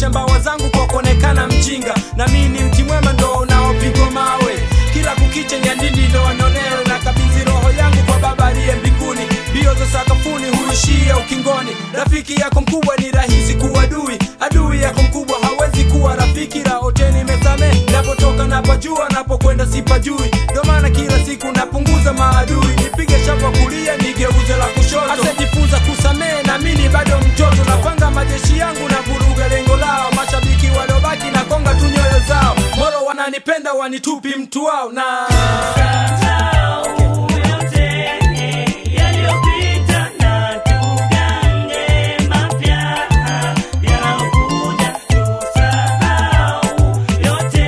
kuonyesha mbawa zangu kwa kuonekana mjinga na mimi ni mti mwema ndo unaopigwa mawe kila kukicha nyandini ndo wanonewe na kabidhi roho yangu kwa baba aliye mbinguni mbio za sakafuni huishia ukingoni rafiki yako mkubwa ni rahisi kuwa adui adui yako mkubwa hawezi kuwa rafiki raoteni mesame napotoka napajua napokwenda sipajui ndo maana kila siku napunguza maadui nipige shapa kulia nigeuze la kushoto asejifunza kusamehe na mini bado mtoto napanga majeshi yangu na vuruga lengo lao mashabiki waliobaki na konga tu nyoyo zao moro wananipenda wanitupi mtu wao na Tusahau yote yaliyopita na tugange mapya yanayokuja. Tusahau yote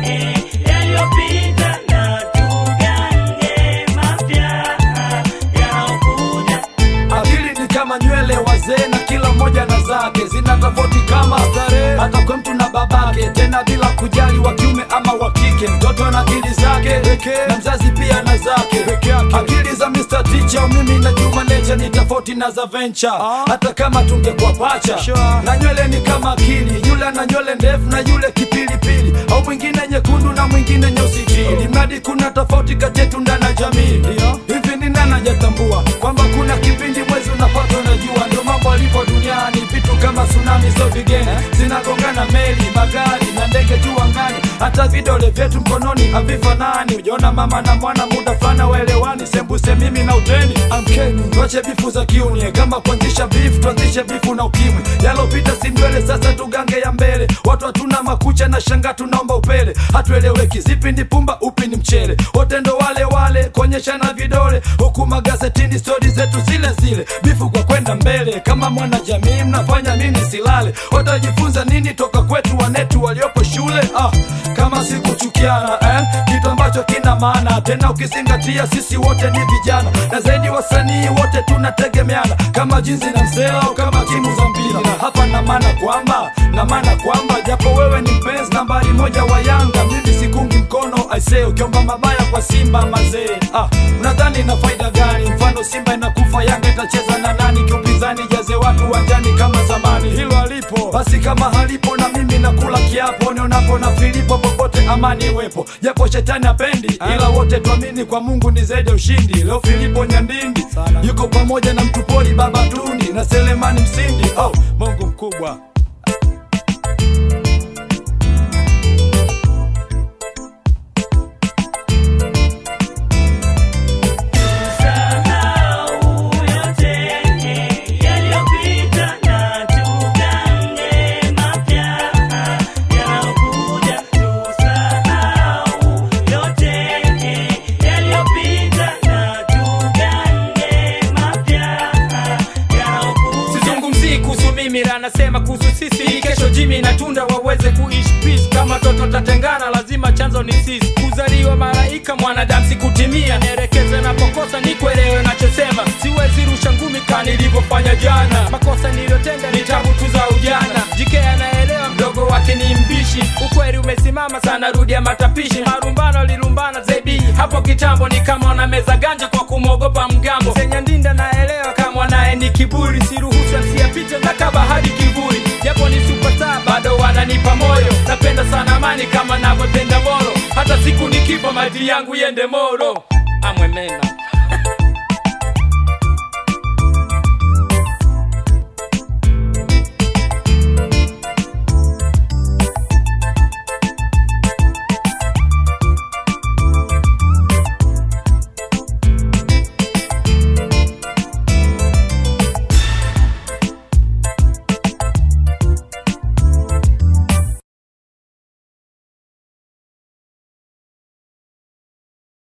yaliyopita na tugange mapya yanayokuja. akili ni kama nywele wazee na kila mmoja na zake zina tofauti kama starehe hata kwa mtu na babake tena bila kujali wa kiume ama wa kike mtoto na akili zake na mzazi pia na zake akili za Mr. Teacher mimi na Juma Nature ni tofauti na za Venture hata kama tungekuwa pacha na nywele ni kama akili yule ana nywele ndefu na yule kipilipili au mwingine nyekundu na mwingine nyeusi chini mradi kuna tofauti kati yetu ndani ya jamii hivi ni nani hajatambua kwamba kuna kipindi mwezi unapata unajua ndio mambo alipo duniani vitu kama tsunami sio vigeni zinagongana meli magari na ndege juu angani hata vidole vyetu mkononi havifanani ujaona mama na mwana muda fulani waelewani sembuse mimi na uteni amkeni tuache bifu za kiunie kama kuanzisha bifu tuanzishe bifu na ukimwi yalopita si ndwele sasa tugange ya mbele watu hatuna makucha na shanga tunaomba upele hatueleweki zipi ni pumba upi ni mchele wote ndo wale wale kuonyeshana vidole huku magazetini stori zetu zile zile bifu kwa kwenda mbele kama mwana jamii mnafanya nini silale watajifunza nini toka kwetu wanetu waliopo shule ah, kama si kuchukiana eh? kitu ambacho kina maana tena ukizingatia sisi wote ni vijana na zaidi wasanii wote tunategemeana kama jinsi na msela au kama timu za mpira na hapa na maana kwamba na maana kwamba japo wewe ni mpenzi nambari moja wa yanga mimi sikungi mkono aisee ukiomba mabaya kwa simba mazee ah, unadhani na faida gani mfano simba inakufa yanga itacheza na nani kiupinzani jaze watu wanjani kama zamani hilo halipo basi kama halipo na mimi nakula kiapo nionapo na filipo popote amani iwepo japo shetani apendi ila wote tuamini kwa mungu ni zaidi ya ushindi leo filipo nyandindi yuko pamoja na mtupoli baba tundi na selemani msindi oh, mungu mkubwa Tusahau yote yaliyopita na tugange mapya yanayokuja. Tusahau yote yaliyopita na tugange mapya yanayokuja. sizungumzii kuhusu mimi la nasema kuhusu sisi Hii kesho jimi na tunda waweze kuishi peace kama toto tatengana lazima chanzo ni sisi kuzaliwa malaika mwanadamu sikutimia nielekeze napokosa nikuelewe nachosema siwezi rusha ngumi ka nilivyofanya jana makosa niliyotenda ni tabu tu za ujana jike anaelewa mdogo wake ni mbishi ukweli umesimama sana rudia matapishi marumbano lilumbana zebi hapo kitambo ni kama wanameza ganja kwa kumwogopa mgambo senyandinda naelewa kama naye ni kiburi siruhusu asiyapite na kaba hadi kivuli japo ni superstar bado wananipa moyo napenda sana amani kama navyopenda moro hata siku nikifa maji yangu yende moro amwemena